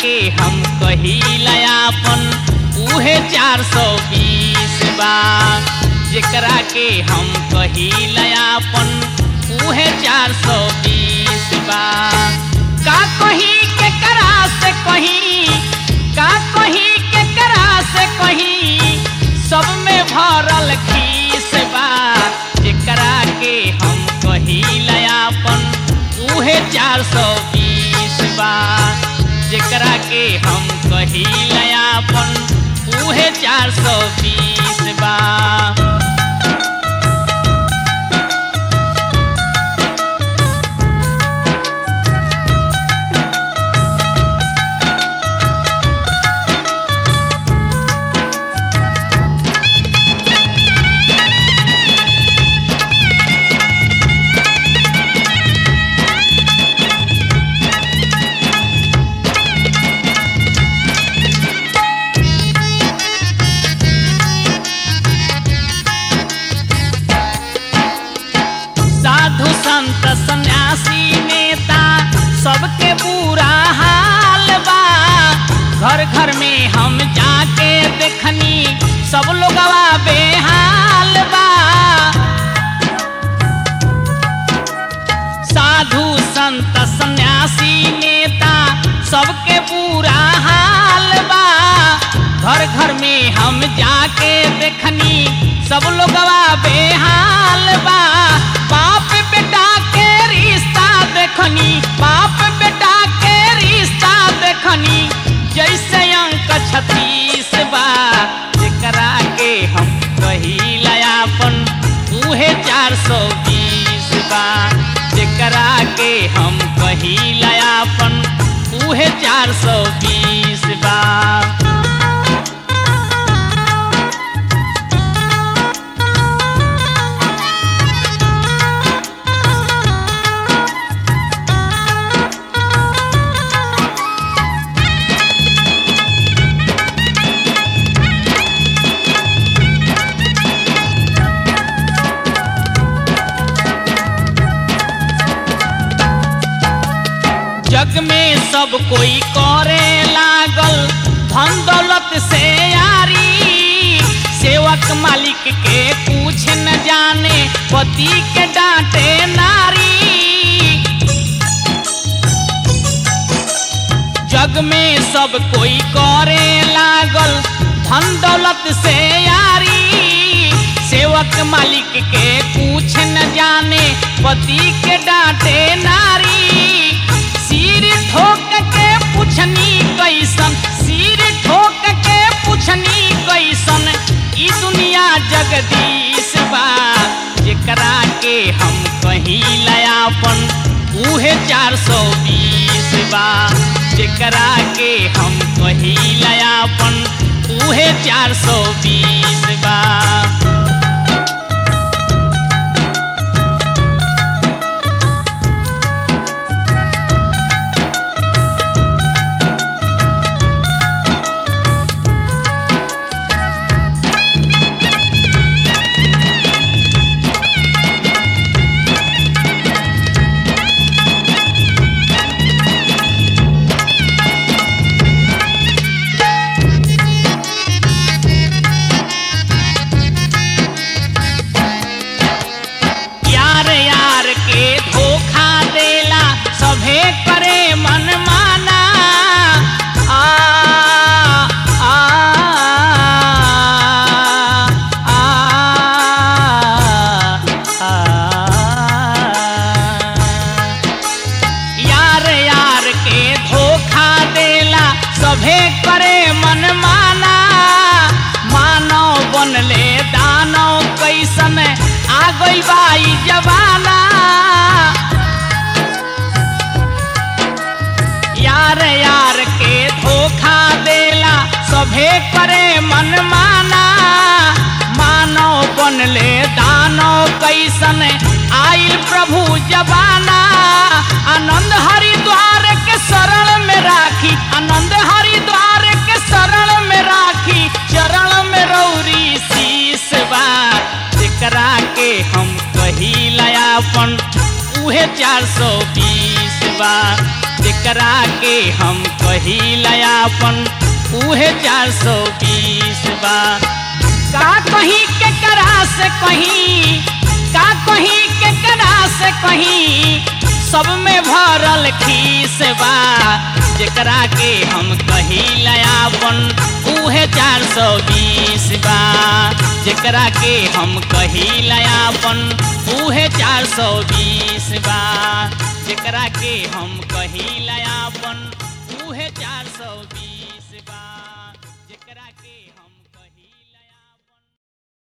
के हम कहिलायापन उहे चार सौ बीस बा जेकरा के हम कहिलायापन उहे चार सौ बीस बा का कही के करा से कहीं का कही के करा से कहीं सब में भरल खीस बा जेकरा के हम कहिलायापन उहे चार सौ बीस बा जेकरा के हम कहिलायापन उहे चार सौ बीस बा साधु संत सन्यासी नेता सबके बुरा हाल बा घर घर में हम जाके देखनी सब लोगवा बेहाल बा साधु संत सन्यासी नेता सबके बुरा हाल बा घर घर में हम जाके देखनी सब लोगवा बेहाल बा बाप बेटा के रिश्ता देखनी बाप बेटा के रिश्ता देखनी जैसे अंक छत्तीस बा जेकरा के हम कहिलायापन उहे चार सौ बीस बा जेकरा के हम कहिलायापन उहे चार सौ बीस बा जग में सब कोई करे लागल धन दौलत से यारी सेवक मालिक के पूछ न जाने पति के डांटे नारी जग में सब कोई करे लागल धन दौलत से यारी सेवक मालिक के पूछ न जाने पति के डांटे नारी सिर ठोक के पुछनी कैसन सिर ठोक के पुछनी कैसन ई दुनिया जगदीश बा जेकरा के हम कहिलायापन उहे चार सौ बीस बा जेकरा के हम कहिलायापन उहे चार सौ बीस बा यार यार के धोखा देला सभे करे मन माना आ, आ, आ, आ, यार यार के धोखा देला सभे करे मन माना मानव बनले दानव कैसन आ गई बाई जवाना यार यार के धोखा देला सभे करे मन माना मानव बनले दानव कैसन आइल प्रभु जबाना आनंद हरिद्वार के शरण में राखी आनंद हरिद्वार के शरण में राखी चरण में रौरी शीश बा जेकरा के हम कहिलायापन उहे चार सौ बीस बा जेकरा के हम कहिला अपन उहे चार सौ बीस बा का कहीं के करा से कहीं का कहीं के करा से कहीं सब में भरल खीस बा जेकरा के हम कहिला अपन उहे चार सौ बीस बा जेकरा के हम कहिला अपन उहे चार सौ बीस बा जेकरा के हम कहिला अपन उहे चार सौ बीस